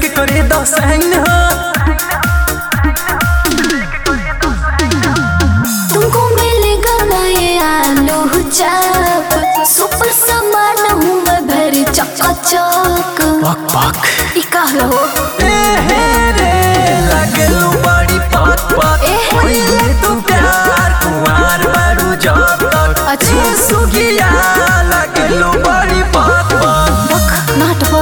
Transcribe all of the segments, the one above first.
लेके करे दसैन हो तुमको मिलेगा ना ये आलू चाप सुपर सामान हूँ मैं भरी चकाचक पक पक ई कहलो ए हे रे लगलू बड़ी पक पक ए हे। ओए तू प्यार कुमार बारू जब तक अच्छा। ए सुगिया लगलू बड़ी पक पक बक नाटवा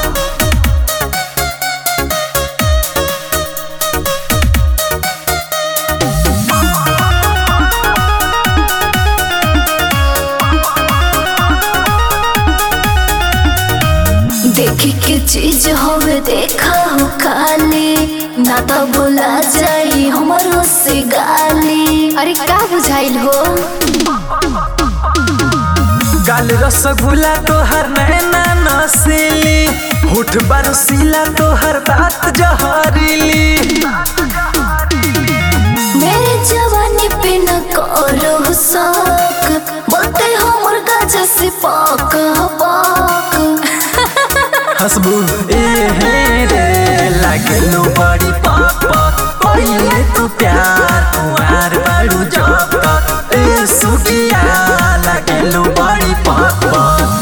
देखी के चीज होवे देखा हो खाली ना तो बोला जाई हमारो से गाली अरे का बुझाइल हो गाल रसगुल्ला तोहर नैना नसीली होठ बरसीला तोहर बात जहरीली मेरे जवानी पे न करो शौक बोलते हो मुर्गा जैसे पाक पाक हसबू ए हे रे लगलू बड़ी पाक पाक पहिले तू प्यार कुमार बारू जब तक ए सुगिया लगलू बड़ी पाक पाक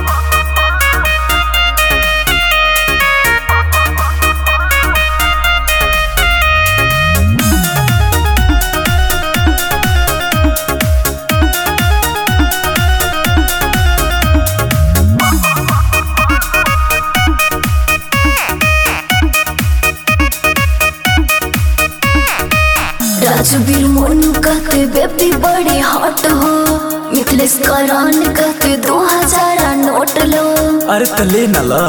राजवीर मोनू कहते बेबी बड़ी हॉट हो मिथलेश करान कहते दो हजार नोट लो अरे तले नला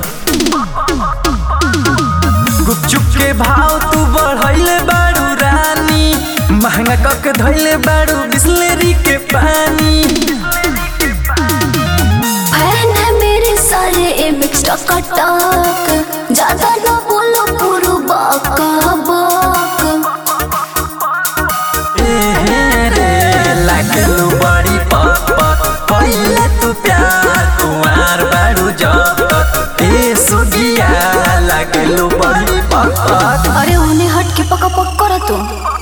गुपचुप के भाव तू बढ़ैले बारू रानी महंगा कक धैले बारू बिस्लेरी के पानी फैन है मेरे सारे ए मिक्स टक ज्यादा ना बोलो पूरा बाका बाक ए हे रे लगलू बड़ी पक पक पहिले तू प्यार कुमार बारू जब तक ए सुगिया लगलू बड़ी पक पक अरे उन्हें हट के पका पक करा तुम